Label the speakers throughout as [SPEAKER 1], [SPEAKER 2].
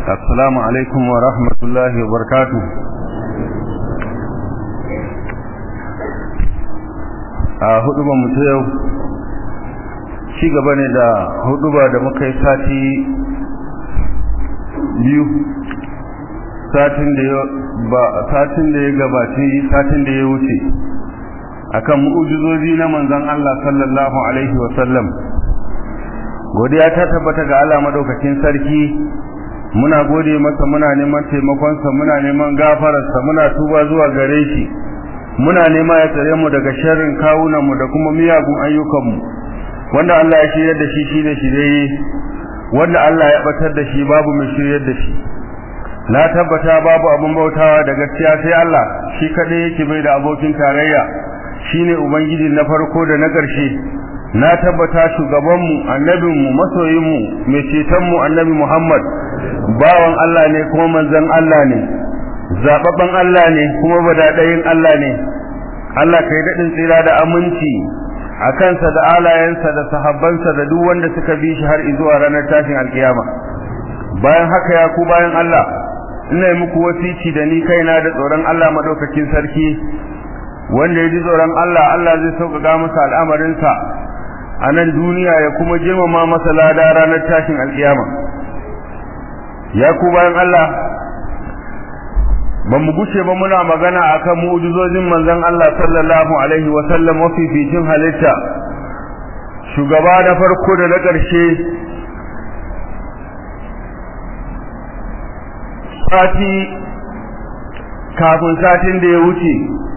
[SPEAKER 1] السلام عليكم ورحمة الله وبركاته a hudubar mu ta yau ci gaba ne da huduba da muka yi sati biyu satin da ya ba satin da ya gabaci satin da ya wuce akan mu'ujizozi na manzon Allah sallallahu alaihi wa sallam godiya ta tabbata ga Allah madaukakin sarki muna gode masa muna neman taimakon sa muna neman gafarar sa muna tuba zuwa gare shi muna nema ya tsare mu daga sharrin kawunan mu da kuma miyagun ayyukan mu wanda Allah ya shirya da shi shine shirye wanda Allah ya batar da shi babu mai shiryar da shi na tabbata babu abin bautawa da gaskiya sai Allah shi kadai yake bai da abokin tarayya shine ubangiji na farko da na ƙarshe na tabbata shugabanmu annabinmu masoyinmu mai cetonmu annabi Muhammad bawan Allah ne kuma manzon Allah ne zababban Allah ne kuma badadayin Allah ne Allah kai daɗin tsira da aminci a kansa da alayensa da sahabbansa da duk wanda suka bi shi har zuwa ranar tashin alkiyama bayan haka ya ku bayan Allah ina yi muku wasici da ni kaina da tsoron Allah madaukakin sarki wanda ya ji tsoron Allah Allah zai sauƙaƙa masa al'amarinsa a nan duniya ya kuma girmama masa lada ranar tashin alkiyama ya ku bayan Allah ba mu gushe ba muna magana akan mu'jizojin manzon Allah sallallahu alaihi wa sallam mafificin halitta shugaba na farko da na ƙarshe sati kafin satin da ya wuce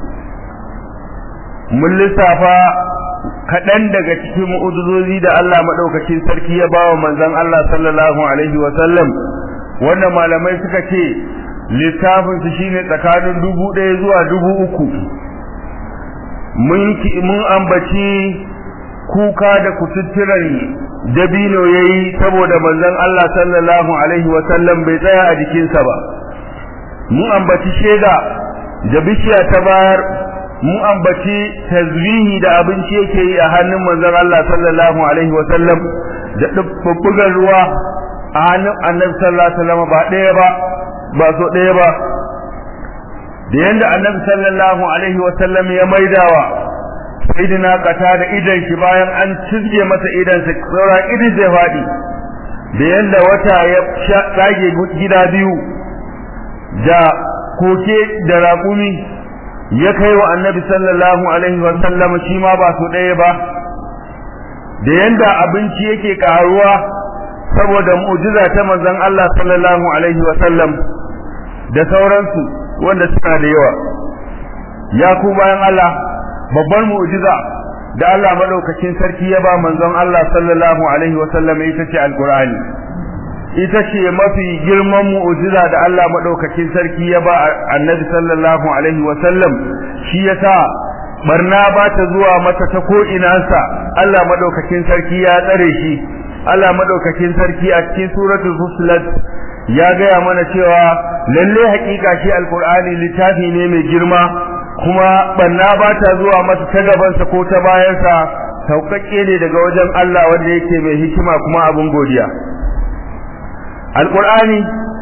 [SPEAKER 1] mun lissafa kaɗan daga cikin mu'ujizozi da Allah maɗaukacin sarki ya bawa manzon Allah sallallahu alaihi wa sallam wanda malamai suka ce littafin su shine tsakanin dubu ɗaya zuwa dubu uku mun mun ambaci kuka da kututturan dabino yayi saboda manzon Allah sallallahu alaihi wa sallam bai tsaya a jikinsa ba mun ambaci sheda da bishiya ta bayar mun ambaci tazwihi da abinci yake yi a hannun manzon Allah sallallahu alaihi wa sallam da dubbugan ruwa a hannun annabi sallallahu alaihi wa sallam ba ɗaya ba ba so ɗaya ba da yanda annabi sallallahu alaihi wa sallam ya maidawa sayyidina kata da idan shi bayan an cizge masa idan sa saura idin zai faɗi da yanda wata ya tsage gida biyu da koke da raƙumi ya kai wa annabi sallallahu alaihi wa sallam shi ma ba su ɗaya ba da yanda abinci yake karuwa saboda mu'jiza ta manzon Allah sallallahu alaihi wa sallam da sauransu wanda suna da yawa ya ku bayan Allah babbar mu'jiza da Allah madaukakin sarki ya ba manzon Allah sallallahu alaihi wa sallam ita ce alqur'ani ita ce mafi girman mu'jiza da Allah madaukakin sarki ya ba annabi sallallahu alaihi wa sallam shi yasa barna ba ta zuwa mata ta ko inansa Allah madaukakin sarki ya tsare shi Allah madaukakin sarki a cikin suratul fusilat ya gaya mana cewa lalle hakika shi alqur'ani littafi ne mai girma kuma barna ba ta zuwa masa ta gabansa ko ta bayansa sauƙaƙe ne daga wajen Allah wanda yake mai hikima kuma abin godiya alqur'ani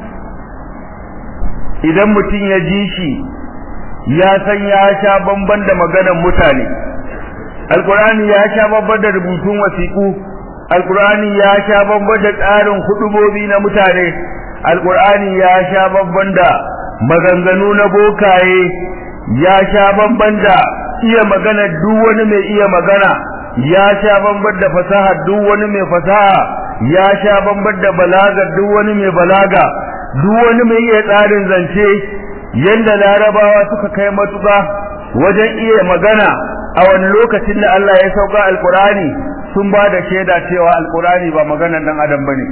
[SPEAKER 1] idan mutum ya ji shi ya san ya sha bamban da maganar mutane alqur'ani ya sha bamban da rubutun wasiƙu alqur'ani ya sha bamban da tsarin hudubobi na mutane alqur'ani ya sha bamban da maganganu na bokaye ya sha bamban da iya magana duk wani mai iya magana ya sha bamban da fasaha duk wani mai fasaha ya sha bamban da balaga duk wani mai balaga duk wani mai iya tsarin zance yanda larabawa suka kai matuƙa wajen iya magana a wani lokacin da Allah ya sauka alkurani sun ba da shaida cewa alkurani ba maganar dan adam bane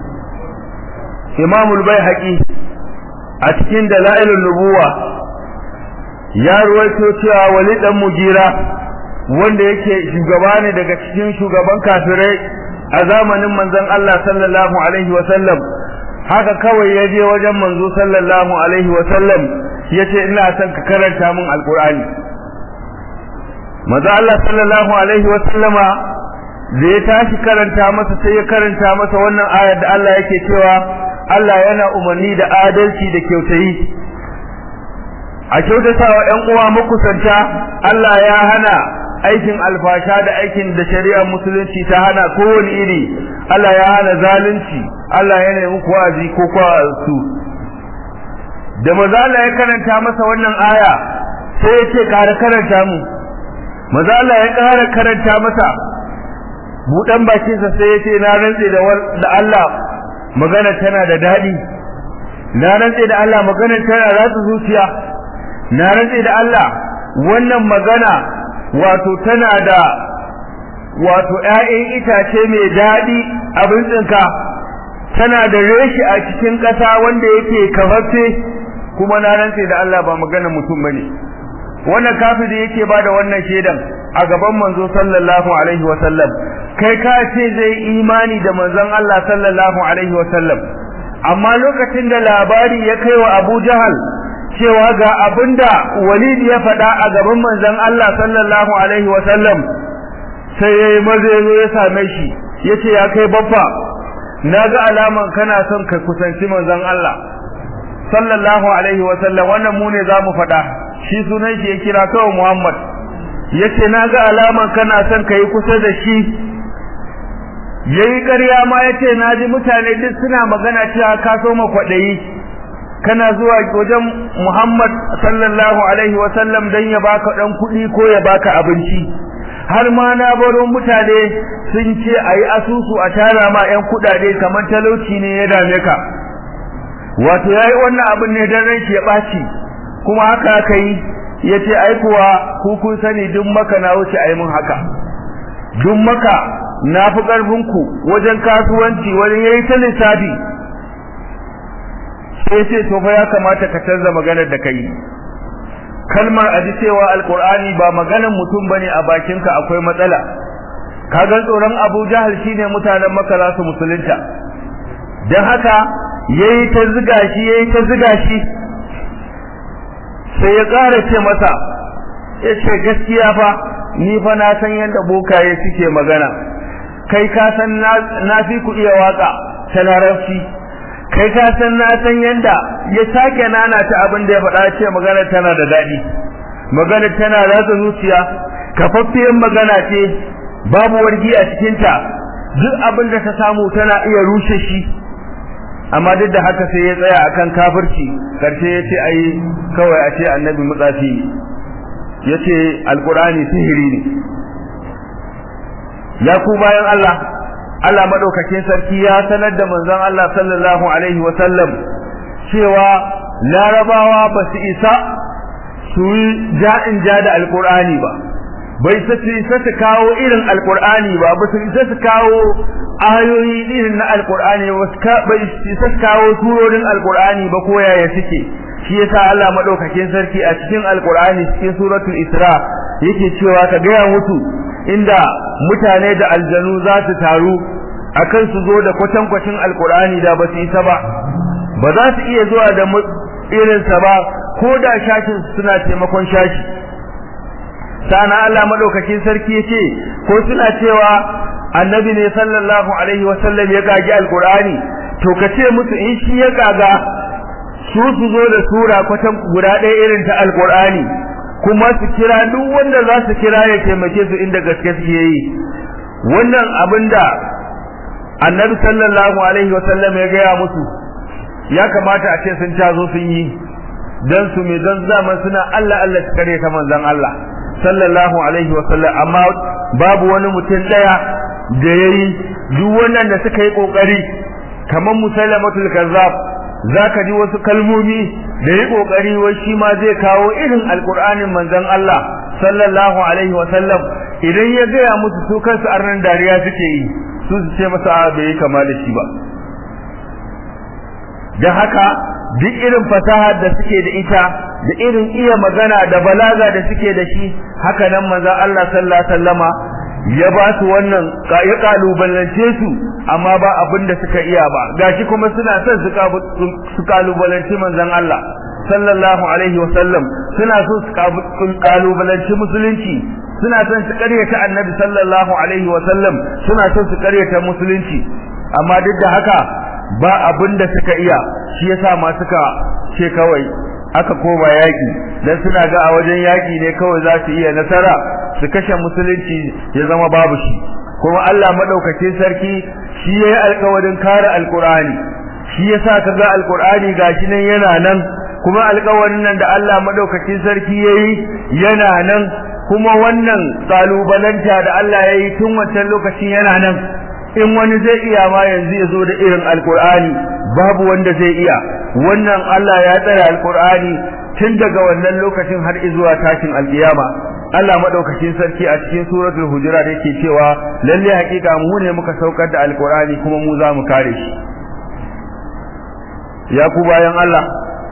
[SPEAKER 1] imamul baihaqi a cikin dalailun nubuwa ya ruwaito cewa wali dan mugira wanda yake shugaba ne daga cikin shugaban kafirai a zamanin manzon Allah sallallahu alaihi wa sallam haka kawai ya je wajen manzo sallallahu alaihi wa sallam yace ina son ka karanta min alqur'ani manzo Allah sallallahu alaihi wa sallama da ya tashi karanta masa sai ya karanta masa wannan ayar da Allah yake cewa Allah yana umarni da adalci da kyautayi a kyautatawa ƴan uwa makusanta Allah ya hana aikin alfasha da aikin da shari'ar musulunci ta hana kowane iri Allah ya hana zalunci Allah ya nemi muku wa'azi ko su da maza Allah ya karanta masa wannan aya sai ya ce ƙara karanta mu maza Allah ya ƙara karanta masa buɗan bakinsa sai ya ce na rantse da Allah magana tana da daɗi na rantse da Allah magana tana ratsa zuciya na rantse da Allah wannan magana wato tana da wato ƴaƴan itace mai daɗi abin tsinka tana da reshi a cikin ƙasa wanda yake kafaffe kuma na rantse da Allah ba magana mutum bane wannan kafiri yake bada wannan shedan a gaban manzo sallallahu alaihi wa sallam kai ka ce zai imani da manzon Allah sallallahu alaihi wa sallam amma lokacin da labari ya kai wa Abu Jahal cewa ga abinda Walid ya faɗa a gaban manzon Allah sallallahu alaihi wa sallam sai yayi maze ya same shi yace ya kai babba naga alaman kana son ka kusanci manzon Allah sallallahu alaihi wa sallam wannan mu ne zamu faɗa shi sunan shi ya kira kawai Muhammad yace naga alaman kana son kai kusa da shi yayi ƙarya ma yace naji mutane duk suna magana cewa ka so ma kwadayi kana zuwa wajen Muhammad sallallahu alaihi wa sallam dan ya baka dan kuɗi ko ya baka abinci har ma na baro mutane sun ce ayi asusu a tara ma yan kuɗaɗe kamar talauci ne ya dame ka wato yayi wannan abin ne dan ranki ya ɓaci kuma haka aka yi yace ai kuwa ku kun sani duk maka na wuce ai mun haka duk maka na fi karfin ku wajen kasuwanci wajen yayi ta lissafi sai ce to fa ya kamata ka canza maganar da kai kalmar aji cewa alqur'ani ba maganar mutum bane a bakinka akwai matsala kaga tsoron Abu Jahal shine mutanen Makka za su musulunta dan haka yayi ta ziga shi yayi ta ziga shi sai ya ƙara ce masa ya ce gaskiya fa ni fa na san yadda bokaye suke magana kai ka san na fi ku iya waka ta larabci kai ka san na san yadda ya sake nana ta abin da ya faɗa ce magana tana da daɗi magana tana ratsa zuciya kafaffiyar magana ce babu wargi a cikinta duk abin da ta samu tana iya rushe shi amma duk da haka sai ya tsaya akan kafirci karshe ya ce ai kawai a ce annabi mutsafi ya ce alkurani sihiri ne ya ku bayan Allah Allah madaukakin sarki ya sanar da manzon Allah sallallahu alaihi wa sallam cewa larabawa ba su isa su yi ja'in ja da alkurani ba bai su isa su kawo irin alkurani ba ba su isa su kawo ayoyi irin na alkur'ani bai isa kawo surorin alkur'ani ba ko yaya suke shi yasa Allah madaukakin sarki a cikin alkur'ani cikin suratul isra yake cewa ka gaya mutu inda mutane da aljanu za su taru akan su zo da kwatankwacin alkur'ani da ba su isa ba ba za su iya zuwa da irinsa ba ko da shashin suna taimakon shashi sana Allah madaukakin sarki yace ko suna cewa annabi ne sallallahu alaihi wasallam ya gagi alqur'ani to kace musu in shi ya gaga su su zo da sura kwatan guda ɗaya irin ta alqur'ani kuma su kira duk wanda za su kira ya taimake su inda gaske suke yi wannan abinda annabi sallallahu alaihi wasallam ya gaya musu ya kamata a ce sun tazo sun yi dan su me dan zaman suna Allah Allah su kare ta manzon Allah sallallahu alaihi wasallam amma babu wani mutum daya da yayi duk wannan da suka yi kokari kamar musallamatul kazzab zaka ji wasu kalmomi da yi kokari wai shi ma zai kawo irin alqur'anin manzon Allah sallallahu alaihi wasallam idan ya gaya musu su kansu arnan dariya suke yi su su ce masa a bai kama da shi ba dan haka duk irin fasahar da suke da ita da irin iya magana da balaga da suke da shi haka nan manzon Allah sallallahu alaihi wasallama ya ba su wannan ya kalubalance su amma ba abin da suka iya ba gashi kuma suna son su kalubalance manzon Allah sallallahu alaihi wasallam suna so su kalubalance musulunci suna son su karyata annabi sallallahu alaihi wasallam suna son su karyata musulunci amma duk da haka ba abin da suka iya shi yasa ma suka ce kawai aka koma yaki dan suna ga a wajen yaki ne kawai za su iya nasara su kashe musulunci ya zama babu shi kuma Allah madaukakin sarki shi yayi alƙawarin kare alqur'ani shi yasa kaga alqur'ani gashi nan yana nan kuma alƙawarin nan da Allah madaukakin sarki yayi yana nan kuma wannan kalubalanta da Allah yayi tun wancan lokacin yana nan in wani zai iya ma yanzu ya zo da irin alqur'ani babu wanda zai iya wannan Allah ya tsara alqur'ani tun daga wannan lokacin har zuwa tashin alkiyama Allah madaukakin sarki a cikin suratul hujurat yake cewa lalle hakika mu ne muka saukar da alqur'ani kuma mu za mu kare shi ya ku bayan Allah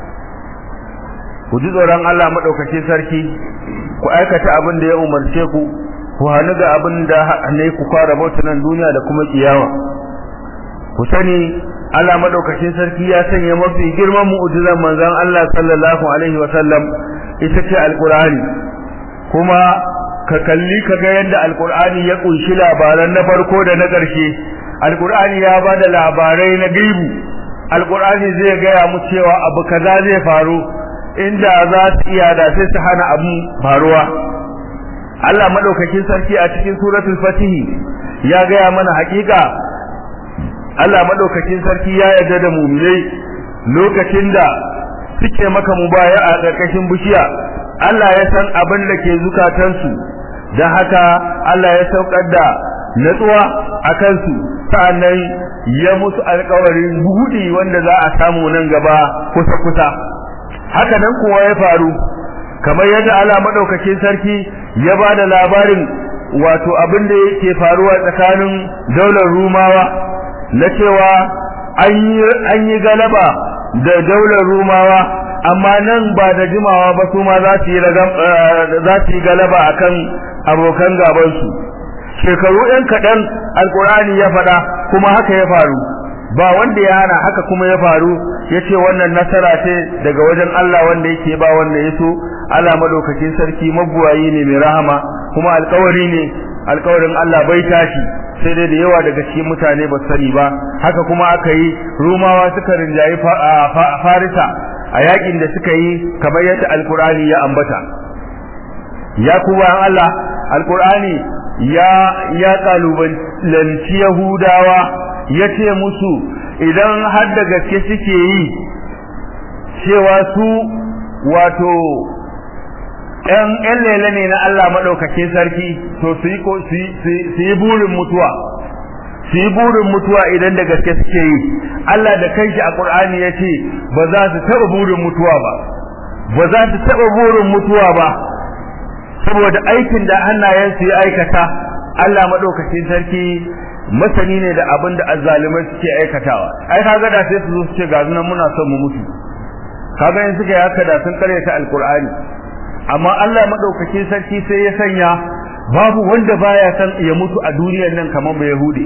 [SPEAKER 1] ku ji tsoron Allah madaukakin sarki ku aikata abin da ya umarce ku ku hanu da abin da ne ku fara bauta nan duniya da kuma kiyama ku sani Allah madaukakin sarki ya sanya mafi girman mu'jizan manzon Allah sallallahu alaihi wa sallam ita ce alqur'ani kuma ka kalli ka ga yadda alqur'ani ya kunshi labaran na farko da na ƙarshe alqur'ani ya bada labarai na gaibu alqur'ani zai gaya mu cewa abu kaza zai faru inda za su iya da sai su hana abu faruwa Allah madaukakin sarki a cikin suratul fatih ya gaya mana hakika Allah madaukakin sarki ya yarda da mu'minai lokacin da suke maka mubaya a ƙarƙashin bishiya Allah ya san abin da ke zukatansu da haka Allah ya saukar da natsuwa a kansu sa'annan ya musu alƙawarin buɗi wanda za a samu nan gaba kusa kusa haka nan kuwa ya faru kamar yadda Allah madaukakin sarki ya ba da labarin wato abin da yake faruwa tsakanin daular rumawa na cewa an yi galaba da daular rumawa amma nan ba da jimawa ba su ma za su yi za su yi galaba akan abokan gaban su shekaru ɗan kaɗan alkur'ani ya faɗa kuma haka ya faru ba wanda ya hana haka kuma ya faru yace wannan nasara ce daga wajen Allah wanda yake ba wanda yaso Allah madaukakin sarki mabuwayi ne mai rahama kuma alƙawari ne alƙawarin Allah bai tashi sai dai da yawa daga cikin mutane ba sani ba haka kuma aka yi rumawa suka rinjayi farisa a yakin da suka yi kamar yadda alkur'ani ya ambata ya kuma Allah alkur'ani ya ya kalubalanci yahudawa ya ce musu idan har da gaske suke yi cewa su wato ‘yan ‘yan lele ne na Allah maɗaukakin sarki to su yi burin mutuwa su yi burin mutuwa idan da gaske suke yi Allah da kanshi a Qur'ani ya ce ba za su taɓa burin mutuwa ba ba za su taɓa burin mutuwa ba saboda aikin da hannayensu ya aikata Allah maɗaukakin sarki masani ne da abin da azzalumai suke aikatawa ai kaga da sai su zo su ce ga nan muna son mu mutu kaga in suka yi haka da sun karyata alqur'ani amma Allah maɗaukakin sarki sai ya sanya babu wanda baya san ya mutu a duniyar nan kamar ba yahudi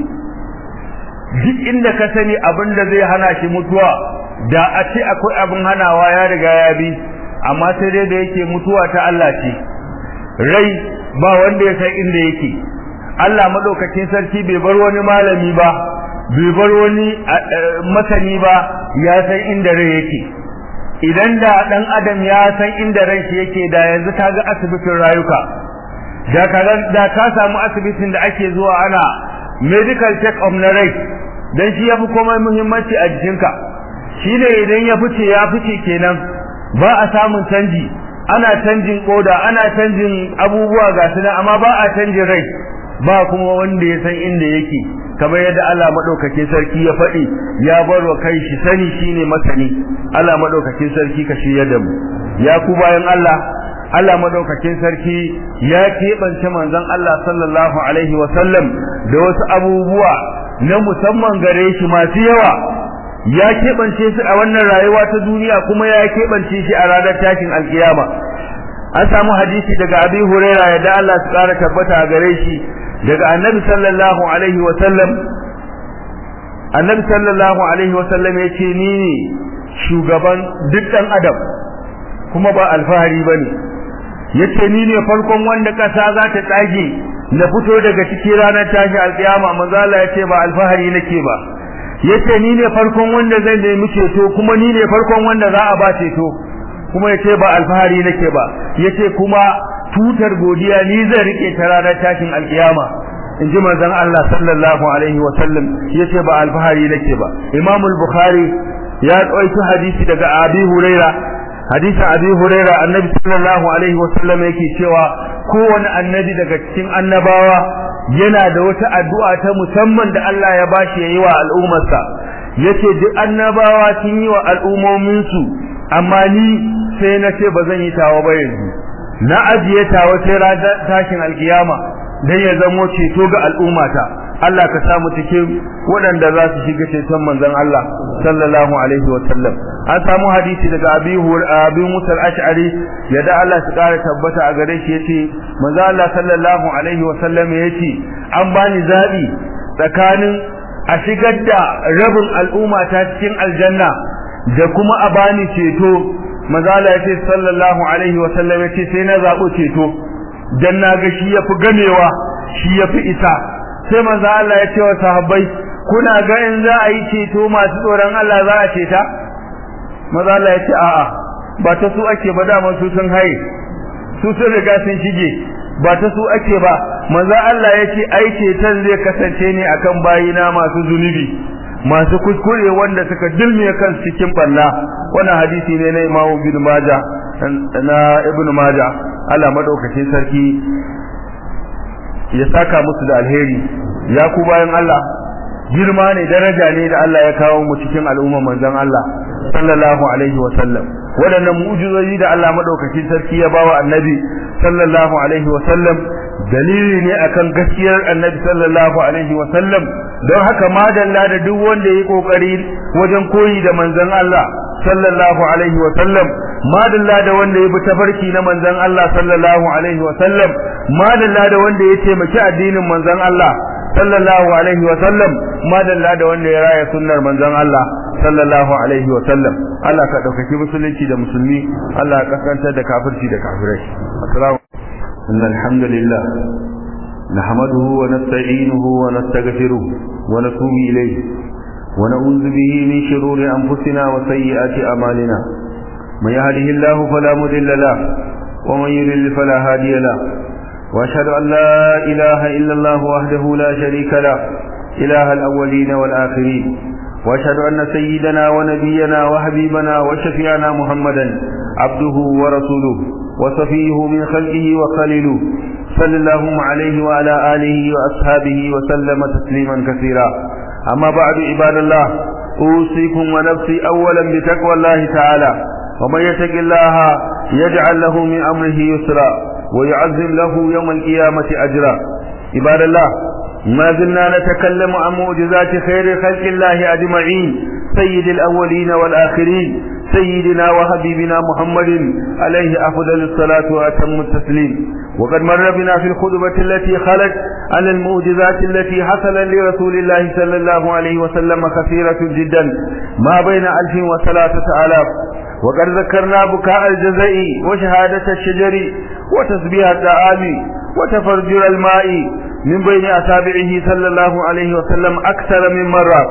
[SPEAKER 1] duk inda ka sani abin da zai hana shi mutuwa da a ce akwai abin hanawa ya riga ya bi amma sai dai da yake mutuwa ta Allah ce rai ba wanda ya san inda yake Allah madaukakin sarki bai bar wani malami ba bai bar wani masani ba ya san inda rai yake idan da dan adam ya san inda ran shi yake da yanzu kaga asibitin rayuka da kaga da ka samu asibitin da ake zuwa ana medical check up na rai dan shi yafi komai muhimmanci a jikinka shine idan ya fice ya fice kenan ba a samun canji ana canjin koda ana canjin abubuwa ga su amma ba a canjin rai ba kuma wanda ya san inda yake kamar yadda Allah madaukakin sarki ya faɗi ya bar wa kai shi sani shine masani Allah madaukakin sarki ka shirya da mu ya ku bayan Allah Allah madaukakin sarki ya keɓance manzon Allah sallallahu alaihi wa sallam da wasu abubuwa na musamman gare shi masu yawa ya keɓance su a wannan rayuwa ta duniya kuma ya keɓance shi a ranar tashin alkiyama an samu hadisi daga abi huraira yadda Allah su ƙara tabbata a gare shi daga annabi sallallahu alaihi wa sallam annabi sallallahu alaihi wa sallam ya ce ni ne shugaban duk ɗan adam kuma ba alfahari ba ne ya ce ni ne farkon wanda ƙasa za ta tsage na fito daga cikin ranar tashi alƙiyama manzo Allah ya ce ba alfahari nake ba yace ni ne farkon wanda zai nemi ceto kuma ni ne farkon wanda za a ba ceto kuma yace ba alfahari nake ba yace kuma tutar godiya ni zan rike ta ranar tashin alkiyama in ji manzon Allah sallallahu alaihi wa sallam yace ba alfahari nake ba Imam al-Bukhari ya ɗauki hadisi daga Abi Huraira hadisin Abi Huraira annabi sallallahu alaihi wa sallam yake cewa kowane annabi daga cikin annabawa yana da wata addu'a ta musamman da Allah ya bashi yayi wa al'ummarsa yace duk annabawa sun yi wa al'ummomin su amma ni sai na ce ba zan yi tawa ba yanzu na ajiye tawa sai ranar tashin alkiyama dan ya zamo ceto ga al'ummata Allah ka samu cikin waɗanda za su shiga ceton manzon Allah sallallahu alaihi wa sallam an samu hadisi daga Abi Abi Musa al-Ash'ari yadda Allah su kara tabbata a gare shi yace manzon Allah sallallahu alaihi wa sallam yace an bani zabi tsakanin a shigar da rabin al'umma ta cikin aljanna da kuma a bani ceto manzon Allah yace sallallahu alaihi wa sallam yace sai na zabo ceto dan naga shi yafi gamewa shi yafi isa sai manzo Allah ya ce wa sahabbai kuna ga in za a yi ceto masu tsoron Allah za a ceta manzo Allah ya ce a'a ba ta su ake ba da su sun haye su sun riga sun shige ba ta su ake ba manzo Allah ya ce ai ceton zai kasance ne akan bayina masu zunubi masu kuskure wanda suka dilme kan cikin balla wannan hadisi ne na Imam Ibn Majah na Ibn Majah Allah madaukakin sarki ya saka musu da alheri ya ku bayan Allah girma ne daraja ne da Allah ya kawo mu cikin al'umma manzon Allah sallallahu alaihi wa sallam wadannan mu'jizoji da Allah madaukakin sarki ya bawa annabi sallallahu alaihi wa sallam dalili ne akan gaskiyar annabi sallallahu alaihi wa sallam don haka madalla da duk wanda yayi kokari wajen koyi da manzon Allah sallallahu alaihi wa sallam madalla da wanda ya bi tafarki na manzon Allah sallallahu alaihi wa sallam madalla da wanda ya taimaki addinin manzon Allah sallallahu alaihi wa sallam madalla da wanda ya raya sunnar manzon Allah sallallahu alaihi wa sallam Allah ka daukaki musulunci da musulmi Allah ka kaskantar da kafirci da kafirai assalamu alhamdulillah نحمده ونستعينه ونستغفره ونتوب إليه ونعوذ به من شرور أنفسنا وسيئات أعمالنا من يهده الله فلا مضل له ومن يضلل فلا هادي له واشهد ان لا اله الا الله وحده لا شريك له اله الاولين والاخرين واشهد ان سيدنا ونبينا وحبيبنا وشفيعنا محمدا عبده ورسوله وصفيه من خلقه وخليله صلى الله عليه وعلى اله واصحابه وسلم تسليما كثيرا اما بعد عباد الله اوصيكم ونفسي اولا بتقوى الله تعالى ومن يتق الله يجعل له من امره يسرا ويعظم له يوم القيامه اجرا عباد الله ما زلنا نتكلم عن معجزات خير خلق الله اجمعين سيد الاولين والاخرين سيدنا وحبيبنا محمد عليه افضل الصلاه واتم التسليم وقد مر بنا في الخطبه التي خلت على المعجزات التي حصل لرسول الله صلى الله عليه وسلم كثيره جدا ما بين الف وثلاثه الاف وقد ذكرنا بكاء الجزاء وشهادة الشجر وتسبيح الدعام وتفرجر الماء من بين أتابعه صلى الله عليه وسلم أكثر من مرة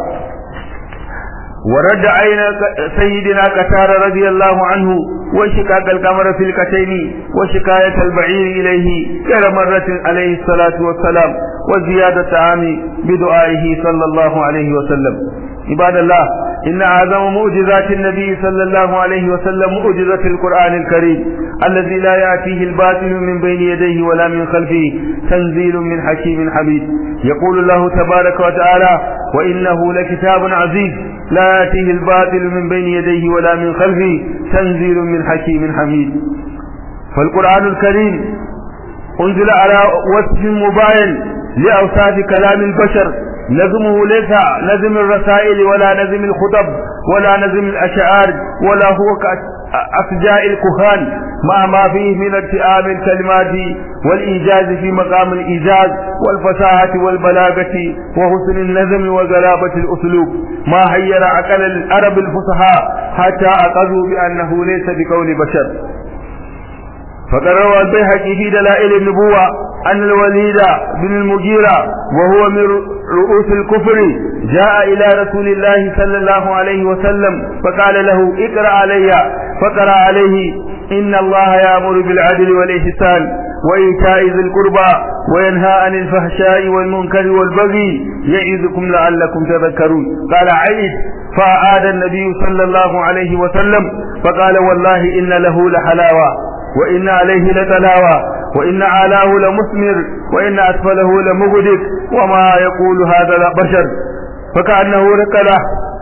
[SPEAKER 1] ورد عين سيدنا قتار رضي الله عنه وشقاق القمر في الكتين وشكاية البعير إليه غير مرة عليه الصلاة والسلام وزيادة عام بدعائه صلى الله عليه وسلم عباد الله إن أعظم معجزات النبي صلى الله عليه وسلم معجزة القرآن الكريم الذي لا يأتيه الباطل من بين يديه ولا من خلفه تنزيل من حكيم حميد يقول الله تبارك وتعالى وإنه لكتاب عزيز لا يأتيه الباطل من بين يديه ولا من خلفه تنزيل من حكيم حميد فالقرآن الكريم أنزل على وصف مباين لأوصاف كلام البشر نظمه ليس نظم الرسائل ولا نظم الخطب ولا نظم الأشعار ولا هو كأفجاء الكهان مع ما فيه من ارتئام الكلمات والإيجاز في مقام الإيجاز والفصاحة والبلاغة وحسن النظم وغلابة الأسلوب ما حير عقل العرب الفصحاء حتى أقضوا بأنه ليس بقول بشر فقد روى البيهقي في دلائل النبوة أن الوليد بن المغيرة وهو من رؤوس الكفر جاء إلى رسول الله صلى الله عليه وسلم فقال له اقرأ علي فقرأ عليه إن الله يأمر بالعدل والإحسان وإيتاء ذي القربى وينهى عن الفحشاء والمنكر والبغي يعظكم لعلكم تذكرون قال عيد فأعاد النبي صلى الله عليه وسلم فقال والله إن له لحلاوة وإن عليه لتلاوة وإن أعلاه لمثمر وإن أسفله لمغدق وما يقول هذا بشر فكأنه ركله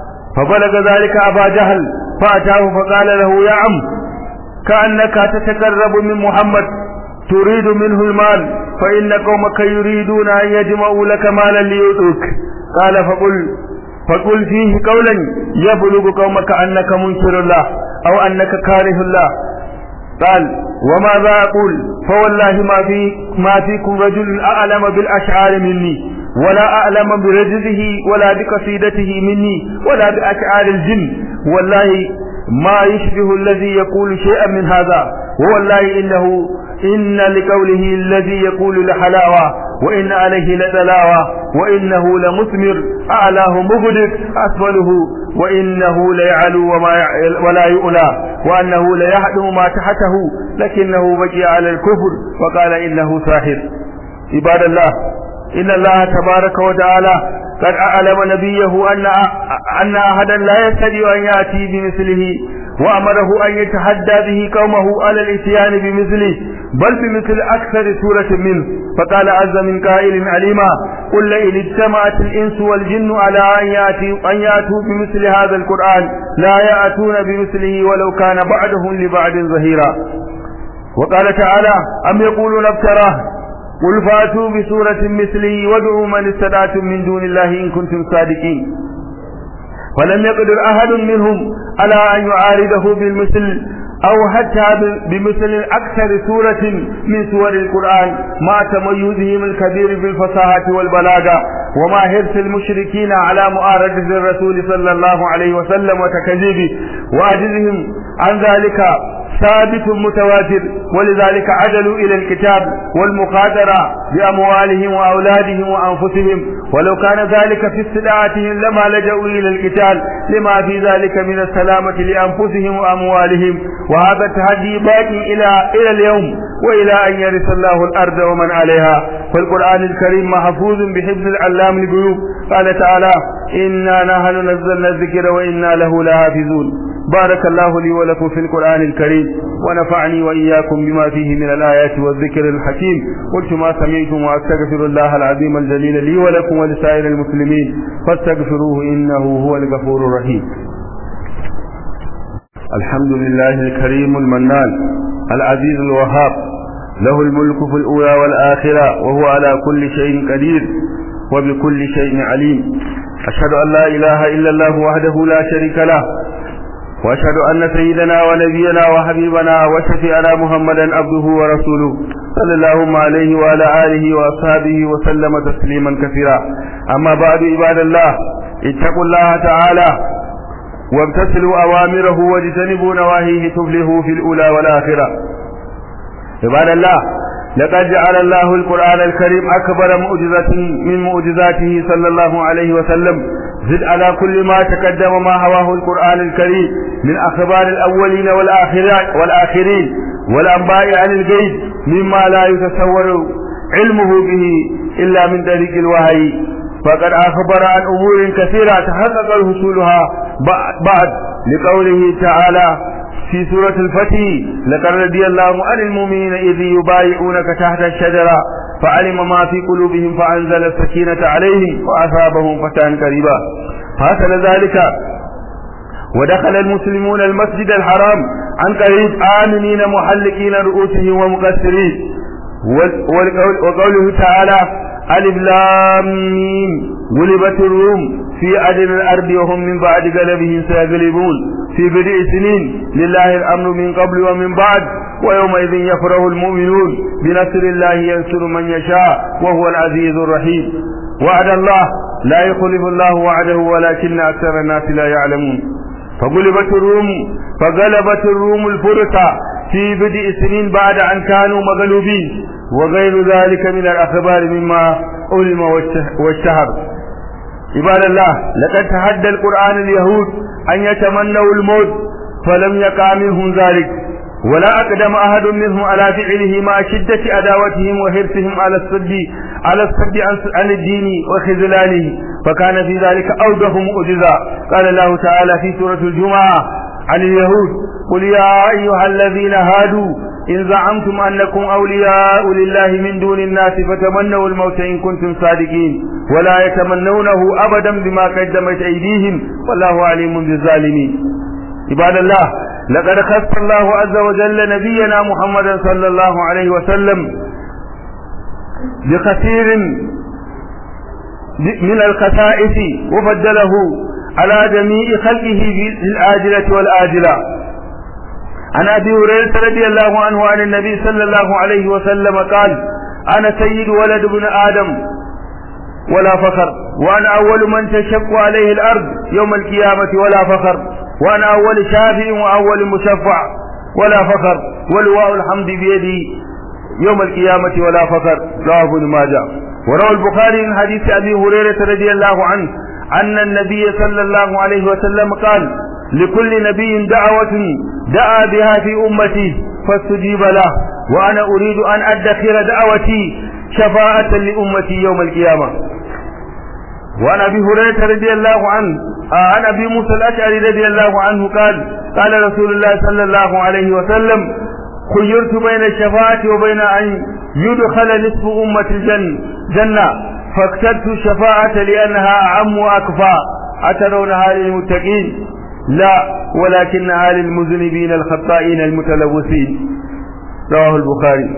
[SPEAKER 1] فبلغ ذلك أبا جهل فأتاه فقال له يا عم كأنك تتقرب من محمد تريد منه المال فإن قومك يريدون أن يجمعوا لك مالا ليؤتوك قال فقل فقل فيه قولا يبلغ قومك أنك منكر الله أو أنك كاره الله قال وماذا أقول فوالله ما في ما فيكم رجل أعلم بالأشعار مني ولا أعلم برجزه ولا بقصيدته مني ولا بأشعار الجن والله ما يشبه الذي يقول شيئا من هذا والله إنه إن لقوله الذي يقول لحلاوة وإن عليه لتلاوة وإنه لمثمر أعلاه مغدق أسفله وإنه ليعلو وما ولا يؤلى وأنه ليحدم ما تحته لكنه بقي على الكفر وقال إنه ساحر عباد الله إن الله تبارك وتعالى قد أعلم نبيه أن أن أحدا لا يستطيع أن يأتي بمثله وأمره أن يتحدى به قومه على الإتيان بمثله بل بمثل أكثر سورة منه فقال عز من قائل عليما قل إن اجتمعت الإنس والجن على أن يأتوا, أن يأتوا بمثل هذا القرآن لا يأتون بمثله ولو كان بعدهم لبعد ظهيرا وقال تعالى أم يقولون افتراه قل فاتوا بسورة مثله وادعوا من استدعتم من دون الله إن كنتم صادقين فلم يقدر أحد منهم على أن يعارضه بالمثل أو حتى بمثل أكثر سورة من سور القرآن مع تميزهم الكبير بالفصاحة والبلاغة وما حرص المشركين على معارضة الرسول صلى الله عليه وسلم وتكذيبه وعجزهم عن ذلك ثابت متواتر ولذلك عدلوا إلى الكتاب والمخادرة بأموالهم وأولادهم وأنفسهم ولو كان ذلك في استدعاتهم لما لجأوا إلى القتال لما في ذلك من السلامة لأنفسهم وأموالهم وهذا التحدي باقي إلى إلى اليوم وإلى أن يرث الله الأرض ومن عليها فالقرآن الكريم محفوظ بحفظ العلام الغيوب قال تعالى إنا نحن نزلنا الذكر وإنا له لحافظون بارك الله لي ولكم في القرآن الكريم ونفعني وإياكم بما فيه من الآيات والذكر الحكيم قلت ما سمعتم وأستغفر الله العظيم الجليل لي ولكم ولسائر المسلمين فاستغفروه إنه هو الغفور الرحيم الحمد لله الكريم المنان العزيز الوهاب له الملك في الأولى والآخرة وهو على كل شيء قدير وبكل شيء عليم أشهد أن لا إله إلا الله وحده لا شريك له واشهد ان سيدنا ونبينا وحبيبنا وشفيعنا محمدا عبده ورسوله صلى الله عليه وعلى اله واصحابه وسلم تسليما كثيرا اما بعد عباد الله اتقوا الله تعالى وامتثلوا اوامره واجتنبوا نواهيه تفلحوا في الاولى والاخره عباد الله لقد جعل الله القرآن الكريم أكبر معجزة من معجزاته صلى الله عليه وسلم زد على كل ما تقدم ما هواه القرآن الكريم من أخبار الأولين والآخرين والأنباء عن الغيب مما لا يتصور علمه به إلا من طريق الوحي فقد أخبر عن أمور كثيرة تحقق حصولها بعد لقوله تعالى في سورة الفتح لقد رضي الله عن المؤمنين إذ يبايعونك تحت الشجرة فعلم ما في قلوبهم فأنزل السكينة عليهم وأثابهم فتحا قريبا فحصل ذلك ودخل المسلمون المسجد الحرام عن قريب آمنين محلقين رؤوسهم ومقصرين وقوله تعالى ألف لام ميم غلبت الروم في أدنى الأرض وهم من بعد غلبهم سيغلبون في بدء سنين لله الأمر من قبل ومن بعد ويومئذ يفرح المؤمنون بنصر الله ينصر من يشاء وهو العزيز الرحيم وعد الله لا يخلف الله وعده ولكن أكثر الناس لا يعلمون فغلبت الروم فغلبت الروم الفرس في بدء سنين بعد أن كانوا مغلوبين وغير ذلك من الأخبار مما علم واشتهر عباد الله لقد تحدى القرآن اليهود أن يتمنوا الموت فلم يقع منهم ذلك ولا أقدم أحد منهم على فعله مع شدة عداوتهم وحرصهم على الصد على الصد عن الدين وخذلانه فكان في ذلك أوضح مؤجزة قال الله تعالى في سورة الجمعة عن اليهود قل يا أيها الذين هادوا إن زعمتم أنكم أولياء لله من دون الناس فتمنوا الموت إن كنتم صادقين ولا يتمنونه أبدا بما قدمت أيديهم والله عليم بالظالمين عباد الله لقد خص الله عز وجل نبينا محمدا صلى الله عليه وسلم بكثير من الخصائص وفضله على جميع خلقه في الآجلة والآجلة عن أبي هريرة رضي الله عنه عن النبي صلى الله عليه وسلم قال أنا سيد ولد ابن آدم ولا فخر وأنا أول من تشق عليه الأرض يوم القيامة ولا فخر وأنا أول شافع وأول مشفع ولا فخر ولواء الحمد بيدي يوم القيامة ولا فخر رواه ابن ماجه وروى البخاري من حديث أبي هريرة رضي الله عنه أن النبي صلى الله عليه وسلم قال لكل نبي دعوة دعا بها في أمتي فاستجيب له وأنا أريد أن أدخر دعوتي شفاعة لأمتي يوم القيامة وعن أبي هريرة رضي الله عنه عن أبي موسى الأشعري رضي الله عنه قال قال رسول الله صلى الله عليه وسلم خيرت بين الشفاعة وبين أن يدخل نصف أمة الجنة جنة فاخترت الشفاعة لأنها أعم وأكفى أترونها للمتقين لا ولكنها للمذنبين الخطائين المتلوثين رواه البخاري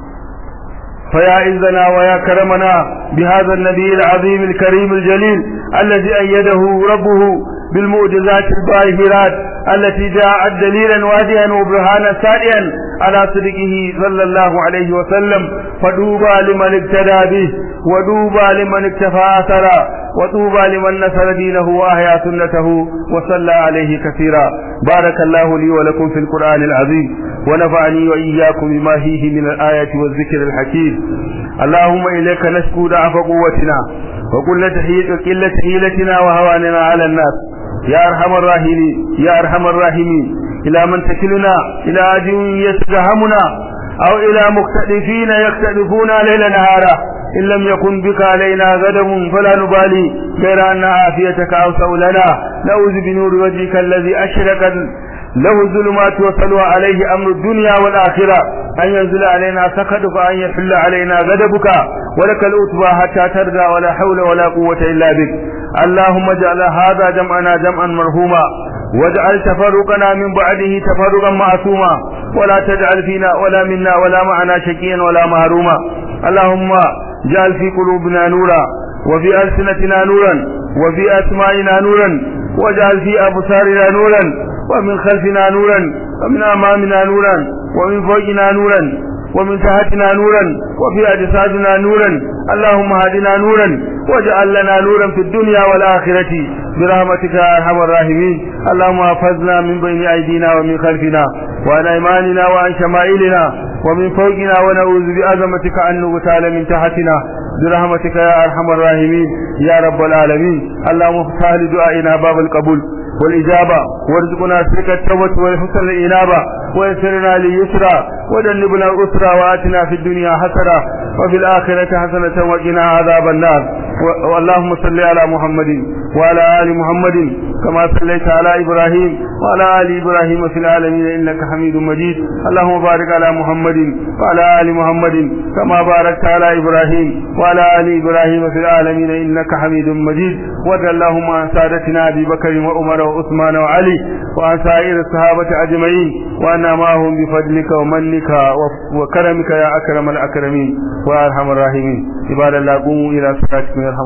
[SPEAKER 1] فيا عزنا ويا كرمنا بهذا النبي العظيم الكريم الجليل الذي أيده ربه بالمعجزات الباهرات التي جاءت دليلا واضحا وبرهانا سائيا على صدقه صلى الله عليه وسلم فدوبى لمن اقتدى به ودوبى لمن اكتفى اثرا وطوبى لمن نصر دينه واحيا سنته وصلى عليه كثيرا بارك الله لي ولكم في القران العظيم ونفعني واياكم بما فيه من الايات والذكر الحكيم اللهم اليك نشكو ضعف قوتنا وقلة قلة حيلتنا وهواننا على الناس يا ارحم الراحمين يا ارحم الراحمين الى من تكلنا الى عدو يستهمنا او الى مختلفين يختلفون ليل نهارا ان لم يكن بك علينا غضب فلا نبالي غير ان عافيتك اوسع لنا نعوذ بنور وجهك الذي اشرقت له الظلمات وصلوا عليه امر الدنيا والاخره ان ينزل علينا سخطك ان يحل علينا غضبك ولك الأتبى حتى ترضى ولا حول ولا قوة إلا بك اللهم اجعل هذا جمعنا جمعا مرحوما واجعل تفرقنا من بعده تفرقا معصوما ولا تجعل فينا ولا منا ولا معنا شقيا ولا مهروما اللهم اجعل في قلوبنا نورا وفي ألسنتنا نورا وفي أسمائنا نورا واجعل في أبصارنا نورا ومن خلفنا نورا ومن أمامنا نورا ومن فوقنا نورا ومن تحتنا نورا وفي أجسادنا نورا اللهم هدنا نورا واجعل لنا نورا في الدنيا والآخرة برحمتك يا أرحم الراحمين اللهم احفظنا من بين أيدينا ومن خلفنا وعن أيماننا وعن شمائلنا ومن فوقنا ونعوذ بعظمتك أن نغتال من تحتنا برحمتك يا أرحم الراحمين يا رب العالمين اللهم افتح لدعائنا باب القبول والإجابة وارزقنا سلك التوبة والحسن الإنابة ويسرنا ليسرى وجنبنا الأسرى وآتنا في الدنيا حسنة وفي الآخرة حسنة وقنا عذاب النار اللهم صل على محمد وعلى آل محمد كما صليت على إبراهيم وعلى آل إبراهيم في العالمين إنك حميد مجيد اللهم بارك على محمد وعلى آل محمد كما باركت على إبراهيم وعلى آل إبراهيم في العالمين إنك حميد مجيد وارض اللهم عن سادتنا أبي بكر وعمر وعثمان وعلي وعن سائر الصحابة أجمعين وأنا معهم بفضلك ومنك وكرمك يا أكرم الأكرمين وأرحم الراحمين عباد الله قوموا إلى صلاتكم يرحم